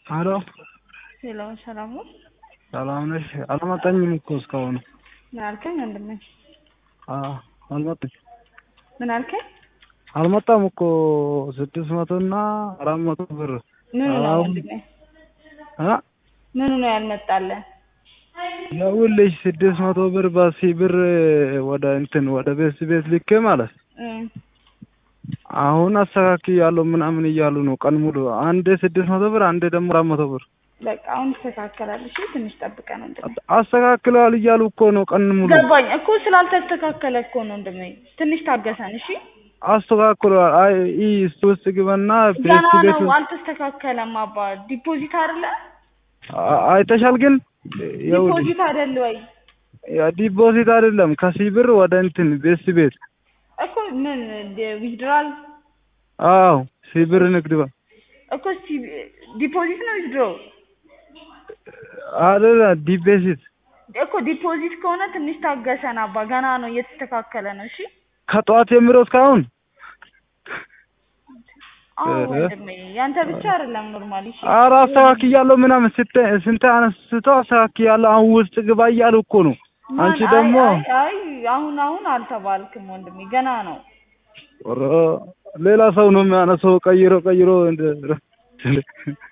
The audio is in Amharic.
ሄሎ ሄሎ ሰላም ነው? ሰላም ነሽ? አልመጣኝም እኮ እስካሁን። ምን አልከኝ ወንድሜ? አዎ አልመጣኝ ምን አልከኝ? አልመጣም እኮ ስድስት መቶ እና አራት መቶ ብር ምኑ ነው አሁን- ወንድሜ? አ ምኑ ነው ያልመጣልህ? ይኸውልሽ ስድስት መቶ ብር በሲ ብር ወደ እንትን ወደ ቤት ቤት ልኬ ማለት እም፣ አሁን አስተካክያለሁ ምናምን እያሉ ነው ቀን ሙሉ። አንዴ ስድስት መቶ ብር አንዴ ደግሞ አራት መቶ ብር በቃ አሁን ይስተካከላል። እሺ ትንሽ ጠብቀን ወንድሜ። አስተካክለዋል እያሉ እኮ ነው ቀን ሙሉ። ገባኝ እኮ ስላልተስተካከለ እኮ ነው ወንድሜ። ትንሽ ታገሰን እሺ። አስተካክለዋል። አይ ኢ እስቲ ውስጥ ግበና ቤት ገና ቤት ነው አልተስተካከለም። አባ ዲፖዚት አይደለ? አ- አይተሻል ግን ይኸውልሽ ዲፖዚት አይደለ ወይ ያ ዲፖዚት አይደለም ከሲ ብር ወደ እንትን ቤት ቤት እኮ ምን ዊዝድራል አዎ ሲ ብር ንግድ ባንክ እኮ ሲ- ዲፖዚት ነው ዊዝድሮ አይደለ ዲፖዚት እኮ ዲፖዚት ከሆነ ትንሽ ታገሰን አባ። ገና ነው እየተስተካከለ ነው። እሺ ከጠዋት ጀምሮ እስካሁን አዎ ኧረ። ወንድሜ ያንተ ብቻ አይደለም ኖርማሊ። እሺ ኧረ አስተካክያለሁ ምናምን ስንት ስንት አነስቶ አስተካክያለሁ አሁን ውስጥ ግባ እያሉ እኮ ነው። ማን- አንቺ አይ- ደግሞ አይ አይ አሁን አሁን አልተባልክም ወንድሜ ገና ነው። ኧረ ሌላ ሰው ነው የሚያነሳው ቀይሮ ቀይሮ እንደ